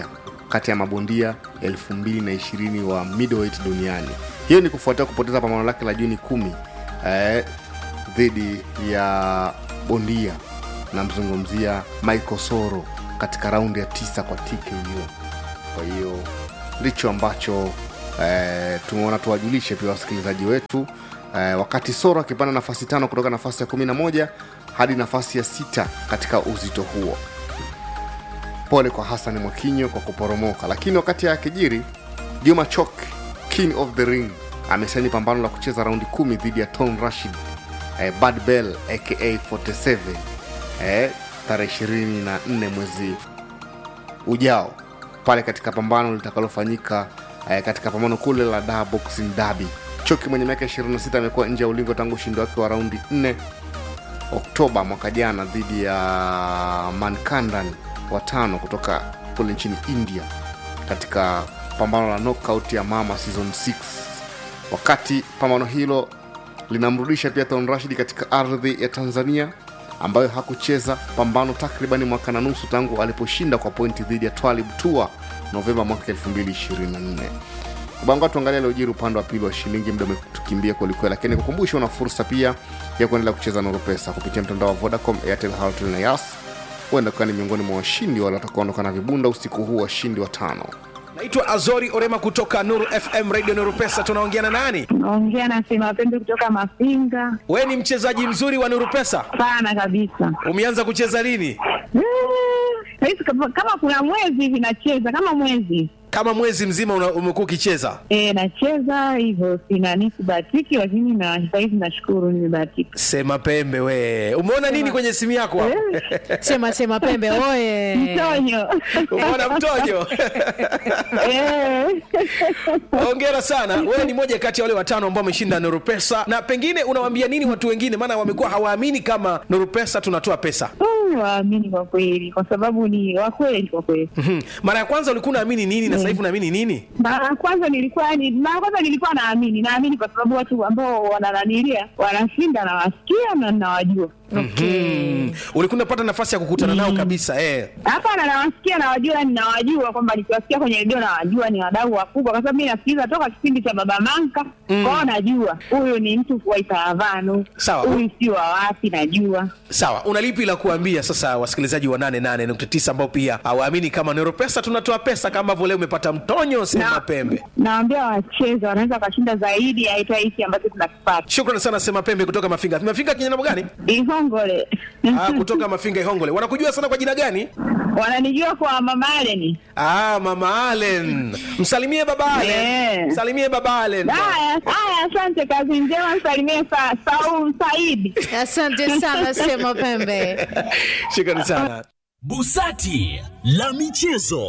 kati ya mabondia 2020 wa middleweight duniani hiyo ni kufuatia kupoteza pambano lake la juni kumi eh, dhidi ya bondia namzungumzia michael soro katika raundi ya tisa kwa tko kwa hiyo ndicho ambacho eh, tumeona tuwajulishe pia wasikilizaji wetu eh, wakati soro akipanda nafasi tano kutoka nafasi ya 11 hadi nafasi ya sita katika uzito huo pole kwa hasan mwakinyo kwa kuporomoka lakini wakati akijiri juma chok king of the ring amesaini pambano la kucheza raundi kumi dhidi ya ton rashid eh, bad bell aka 47 eh, tarehe 24 mwezi ujao pale katika pambano litakalofanyika eh, katika pambano kule la da boxing dabi choki mwenye miaka 26 amekuwa nje ya ulingo tangu ushindi wake wa raundi 4 oktoba mwaka jana dhidi ya mankandan watano kutoka kule nchini india katika pambano la knockout ya mama season 6 wakati pambano hilo linamrudisha pia Thon Rashid katika ardhi ya Tanzania ambayo hakucheza pambano takribani mwaka na nusu tangu aliposhinda kwa pointi dhidi ya Twalib Tua Novemba mwaka 2024. Banga tuangalia aliojiri upande wa pili wa shilingi, muda umetukimbia kwelikweli, lakini kukumbusha una fursa pia ya kuendelea kucheza Nuru Pesa kupitia mtandao wa Vodacom, Airtel, Halotel na Yas. Huenda ukawa ni miongoni mwa washindi wale watakaoondoka na vibunda usiku huu, washindi watano. naitwa azori orema kutoka nuru fm radio nuru pesa tunaongea na nani naongea na sema pembe kutoka Mafinga. we ni mchezaji mzuri wa nuru pesa Sana kabisa. umeanza kucheza lini Mm, Saizi kama kama kuna mwezi hivi nacheza kama mwezi kama mwezi mzima una- umekuwa ukicheza e, nacheza hivyo, sina nisibahatiki, lakini na sahizi nashukuru nimebahatika. sema pembe we umeona nini kwenye simu yako hapo? Sema sema pembe oye. Mtonyo. umeona mtojo hongera sana wewe ni moja kati ya wale watano ambao wameshinda nuru pesa na pengine unawambia nini watu wengine maana wamekuwa hawaamini kama nuru pesa tunatoa pesa Mm, Waamini kwa kweli, kwa sababu ni wakweli kwa kweli. Mhm. mara ya kwanza ulikuwa unaamini nini na sasa hivi unaamini nini Mara ya kwanza nilikuwa ni mara ya kwanza nilikuwa naamini, naamini kwa sababu watu ambao wanananilia wanashinda, nawasikia na nawajua. Mhm. ulikuwa unapata nafasi ya kukutana nao kabisa eh. Hapana, nawasikia nawajua, yani nawajua kwamba nikiwasikia kwenye redio nawajua ni wadau wakubwa, kwa sababu mi nasikiliza toka kipindi cha Baba Manka Mm. kwao, najua huyu ni mtu wa Itaravano, Sawa. huyu si wa wapi, najua sawa una lipi la kuambia sasa wasikilizaji wa 88.9 ambao pia hawaamini kama nero pesa tunatoa pesa kama ambavyo leo umepata mtonyo sema pembe nawambia wacheze, wanaweza wakashinda zaidi ya hata hiki ambacho tunakipata. shukrani sana sema pembe kutoka mafinga mafinga kinyana gani Ihongole ah, kutoka mafinga ihongole wanakujua sana kwa jina gani wananijua kwa Mama Aleni. ah, mama alen msalimie baba alen msalimie baba alen Haya, haya, asante, kazi njema, msalimie sa, Saum Saidi. Asante sana sema pembe. shukrani sana Busati la michezo.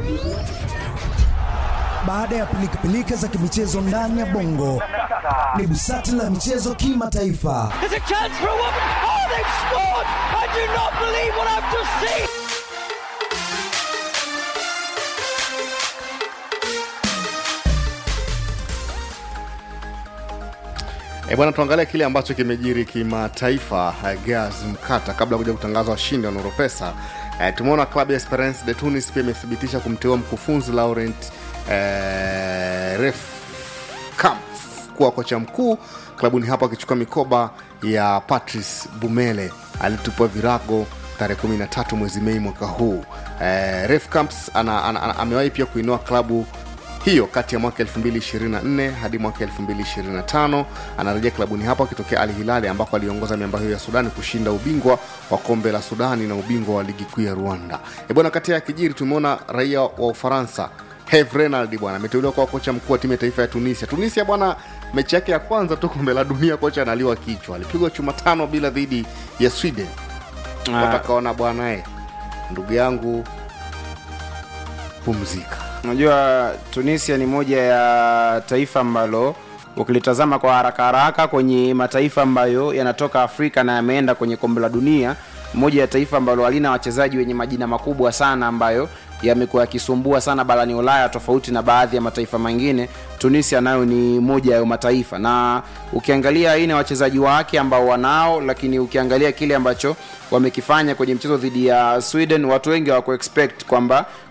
Baada ya pilikapilika za kimichezo ndani ya bongo, ni busati la michezo kimataifa. There's a chance for a woman. Oh, they've scored! I do not believe what I've just seen. E bwana, tuangalie kile ambacho kimejiri kimataifa. eh, Gaz Mkata, kabla ya kuja kutangaza washindi wa Nuru Pesa, eh, tumeona klabu ya Esperance de Tunis pia imethibitisha kumteua mkufunzi Laurent eh, Ref Camp kuwa kocha mkuu klabuni hapo, akichukua mikoba ya Patrice Bumele alitupwa virago tarehe 13 mwezi Mei mwaka huu. Eh, Ref Camps ana, ana, ana, amewahi pia kuinua klabu hiyo kati ya mwaka 2024 hadi mwaka 2025 anarejea klabuni hapo akitokea Al Hilali ambako aliongoza miamba hiyo ya Sudani kushinda ubingwa wa kombe la Sudani na ubingwa wa ligi kuu ya Rwanda. E bwana, kati ya kijiri tumeona raia wa Ufaransa Herve Renard bwana ameteuliwa kuwa kocha mkuu wa timu ya taifa ya Tunisia. Tunisia bwana, mechi yake ya kwanza tu kombe la dunia, kocha analiwa kichwa, alipigwa chuma tano bila dhidi ya Sweden. Ah. Watakaona bwana eh, ndugu yangu pumzika. unajua tunisia ni moja ya taifa ambalo ukilitazama kwa haraka haraka kwenye mataifa ambayo yanatoka afrika na yameenda kwenye kombe la dunia moja ya taifa ambalo halina wachezaji wenye majina makubwa sana ambayo yamekuwa yakisumbua sana barani ulaya tofauti na baadhi ya mataifa mengine tunisia nayo ni moja ya mataifa na ukiangalia aina ya wachezaji wake ambao wanao lakini ukiangalia kile ambacho wamekifanya kwenye mchezo dhidi ya sweden watu wengi hawako expect kwamba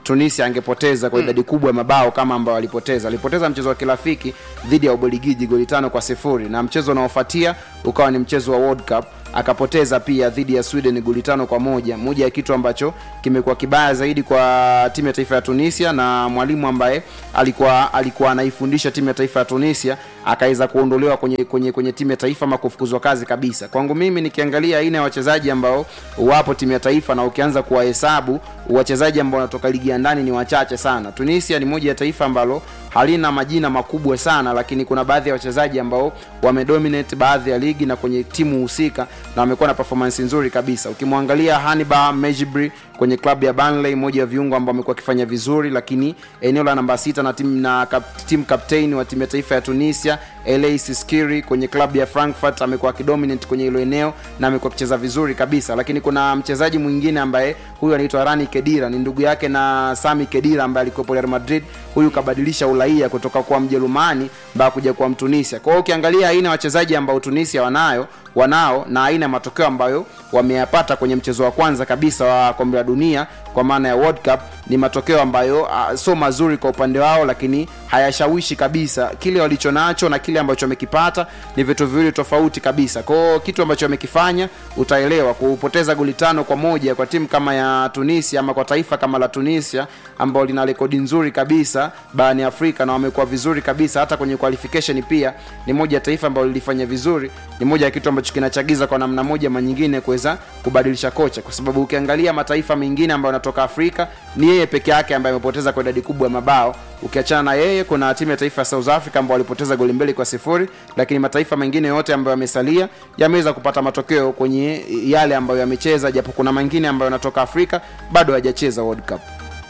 tunisia angepoteza kwa idadi kubwa ya mabao kama ambao walipoteza alipoteza mchezo wa kirafiki dhidi ya ubeligiji goli tano kwa sifuri na mchezo unaofuatia ukawa ni mchezo wa world cup akapoteza pia dhidi ya sweden goli tano kwa moja moja ya kitu ambacho kimekuwa kibaya zaidi kwa timu ya taifa ya tunisia na mwalimu ambaye alikuwa alikuwa anaifundisha timu ya taifa ya tunisia akaweza kuondolewa kwenye, kwenye, kwenye timu ya taifa ama kufukuzwa kazi kabisa kwangu mimi nikiangalia aina ya wachezaji ambao wapo timu ya taifa na ukianza kuwahesabu wachezaji ambao wanatoka ligi ya ndani ni wachache sana tunisia ni moja ya taifa ambalo halina majina makubwa sana lakini kuna baadhi ya wachezaji ambao wamedominate baadhi ya ligi na kwenye timu husika na wamekuwa na performance nzuri kabisa ukimwangalia haniba mejibri kwenye klabu ya Burnley moja ya viungo ambao amekuwa akifanya vizuri lakini eneo la namba sita na timu na kap, team captain wa timu ya taifa ya tunisia la siskiri kwenye klabu ya frankfurt amekuwa akidominate kwenye hilo eneo na amekuwa akicheza vizuri kabisa lakini kuna mchezaji mwingine ambaye huyu anaitwa rani kedira ni ndugu yake na sami kedira ambaye alikuwepo real madrid huyu kabadilisha uraia kutoka kuwa mjerumani mpaka kuja kuwa mtunisia kwa hiyo ukiangalia aina ya wachezaji ambao tunisia wanayo wanao na aina ya matokeo ambayo wameyapata kwenye mchezo wa kwanza kabisa wa kombe la dunia kwa maana ya world cup ni matokeo ambayo uh, sio mazuri kwa upande wao lakini hayashawishi kabisa kile walicho nacho na kile ambacho wamekipata ni vitu viwili tofauti kabisa kwao kitu ambacho wamekifanya utaelewa kupoteza goli tano kwa moja kwa timu kama ya tunisia ama kwa taifa kama la tunisia ambao lina rekodi nzuri kabisa barani afrika na wamekuwa vizuri kabisa hata kwenye qualification pia ni moja ya taifa ambalo lilifanya vizuri ni moja ya kitu ambacho kinachagiza kwa namna moja ama nyingine kuweza kubadilisha kocha kwa sababu ukiangalia mataifa mengine ambayo yanatoka afrika ni yeye peke yake ambaye amepoteza kwa idadi kubwa ya mabao ukiachana na yeye kuna timu ya taifa ya south africa ambao walipoteza goli mbili kwa sifuri lakini mataifa mengine yote ambayo yamesalia yameweza kupata matokeo kwenye yale ambayo yamecheza japo kuna mengine ambayo yanatoka afrika bado hajacheza world cup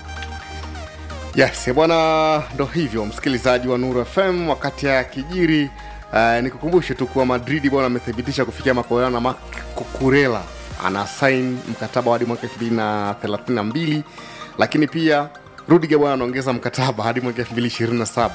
yes bwana ndo hivyo msikilizaji wa nuru fm wakati ya kijiri uh, nikukumbushe tu kuwa madridi bwana amethibitisha kufikia makubaliano na Marc Cucurella ana sain mkataba hadi mwaka 2032 lakini pia rudiger bwana anaongeza mkataba hadi mwaka 2027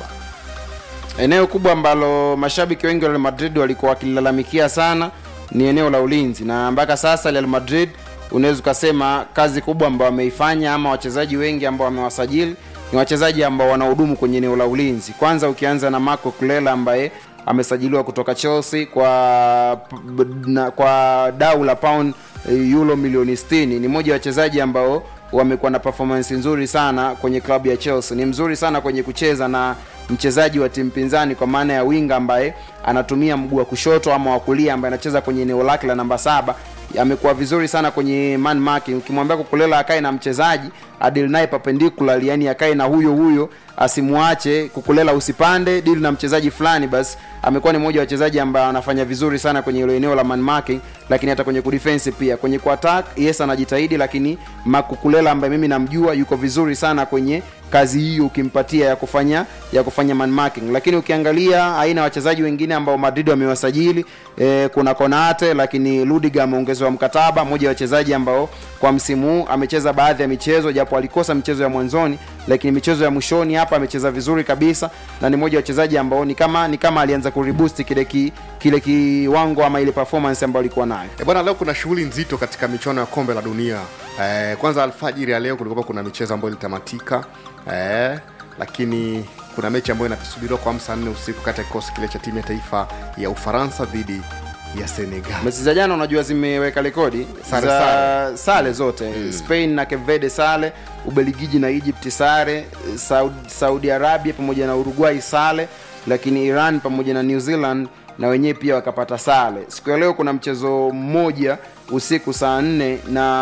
eneo kubwa ambalo mashabiki wengi wa real madrid walikuwa wakilalamikia sana ni eneo la ulinzi na mpaka sasa real madrid unaweza ukasema kazi kubwa ambao wameifanya ama wachezaji wengi ambao wamewasajili ni wachezaji ambao wanahudumu kwenye eneo la ulinzi kwanza ukianza na marco kulela ambaye amesajiliwa kutoka chelsea kwa na, kwa dau la pound euro milioni 60 ni mmoja wa wachezaji ambao wamekuwa na performance nzuri sana kwenye klabu ya chelsea ni mzuri sana kwenye kucheza na mchezaji wa timu pinzani kwa maana ya winga ambaye anatumia mguu wa kushoto ama wa kulia ambaye anacheza kwenye eneo lake la namba saba amekuwa vizuri sana kwenye man marking ukimwambia kukulela akae na mchezaji adil naye perpendicular yani akae na huyo huyo asimwache kukulela usipande dili na mchezaji fulani basi amekuwa ni mmoja wa wachezaji ambaye anafanya vizuri sana kwenye hilo eneo la man marking lakini hata kwenye kudefense pia kwenye kuattack yes anajitahidi lakini makukulela ambaye mimi namjua yuko vizuri sana kwenye kazi hiyo ukimpatia ya kufanya ya kufanya man marking lakini ukiangalia aina ya wachezaji wengine ambao madrid wamewasajili e, kuna konate lakini ludiga ameongezewa mkataba mmoja wa wachezaji ambao kwa msimu huu amecheza baadhi ya michezo japo alikosa michezo ya mwanzoni lakini michezo ya mwishoni hapa amecheza vizuri kabisa na ni mmoja wa wachezaji ambao ni kama ni kama alianza kuriboost kile ki, kile kiwango ama ile performance ambayo alikuwa nayo e bwana leo kuna shughuli nzito katika michuano ya kombe la dunia e, kwanza alfajiri ya leo kulikuwa kuna michezo ambayo ilitamatika e, lakini kuna mechi ambayo inasubiriwa kwa saa nne usiku kati ya kikosi kile cha timu ya taifa ya ufaransa dhidi ya senegal mechi za jana unajua zimeweka rekodi Sare, za sare. sare zote mm. spain na kevede sare ubeligiji na egypt sare saudi, saudi arabia pamoja na uruguay sare lakini iran pamoja na new zealand na wenyewe pia wakapata sare siku ya leo kuna mchezo mmoja usiku saa nne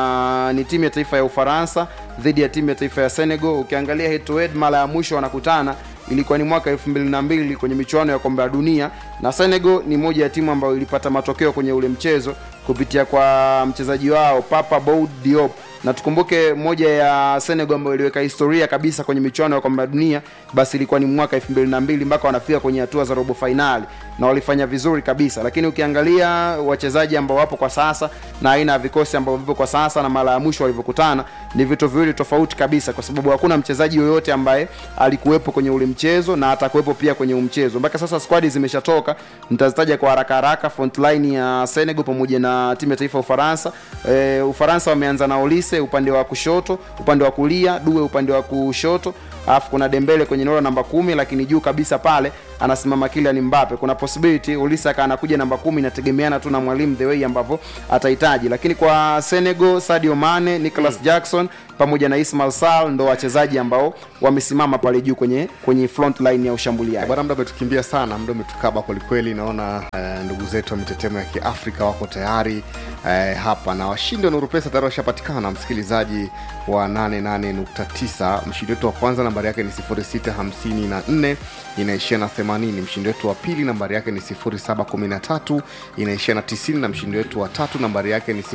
na ni timu ya taifa ya ufaransa dhidi ya timu ya taifa ya senegal ukiangalia head to head mara ya mwisho wanakutana ilikuwa ni mwaka 22 kwenye michuano ya kombe la dunia na senegal ni moja ya timu ambayo ilipata matokeo kwenye ule mchezo kupitia kwa mchezaji wao papa boud diop na tukumbuke moja ya senegal ambayo iliweka historia kabisa kwenye michuano ya kombe la dunia basi ilikuwa ni mwaka 22 mpaka wanafika kwenye hatua za robo fainali na walifanya vizuri kabisa lakini ukiangalia wachezaji ambao wapo kwa sasa na aina ya vikosi ambavyo vipo kwa sasa na mara ya mwisho walivyokutana ni vitu viwili tofauti kabisa kwa sababu hakuna mchezaji yoyote ambaye alikuwepo kwenye ule mchezo na atakuwepo pia kwenye umchezo mpaka sasa squadi zimeshatoka nitazitaja kwa haraka haraka frontline ya senegal pamoja na timu ya taifa ya ufaransa e, ufaransa wameanza na olisi Olise upande wa kushoto, upande wa kulia Due upande wa kushoto, alafu kuna Dembele kwenye eneo la namba kumi, lakini juu kabisa pale anasimama Kylian Mbappe. Kuna possibility Olise akawa anakuja namba kumi, inategemeana tu na mwalimu the way ambavyo atahitaji. Lakini kwa Senegal Sadio Mane, Nicolas Jackson pamoja na Ismail Sarr ndo wachezaji ambao wamesimama pale juu kwenye kwenye front line ya ushambuliaji. bwana muda umetukimbia sana muda umetukaba kwelikweli naona eh, ndugu zetu wa mitetemo ya kiafrika wako tayari eh, hapa na washindi wa nuru pesa tayari washapatikana msikilizaji wa 88.9 mshindi wetu wa kwanza nambari yake ni 0654 inaishia na 80 mshindi wetu wa pili nambari yake ni 0713 inaishia na 90 na mshindi wetu wa tatu nambari yake ni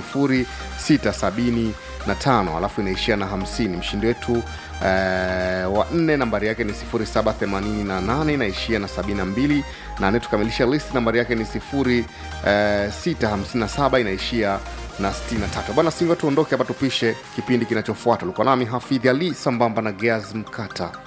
0675 alafu inaishia na 50 mshindi wetu eh, wa nne nambari yake ni 0788 inaishia na 72 na anayetukamilisha list nambari yake ni 0657 inaishia na 63 bwana singo tuondoke hapa tupishe kipindi kinachofuata ulikuwa nami hafidhi ali sambamba na geaz mkata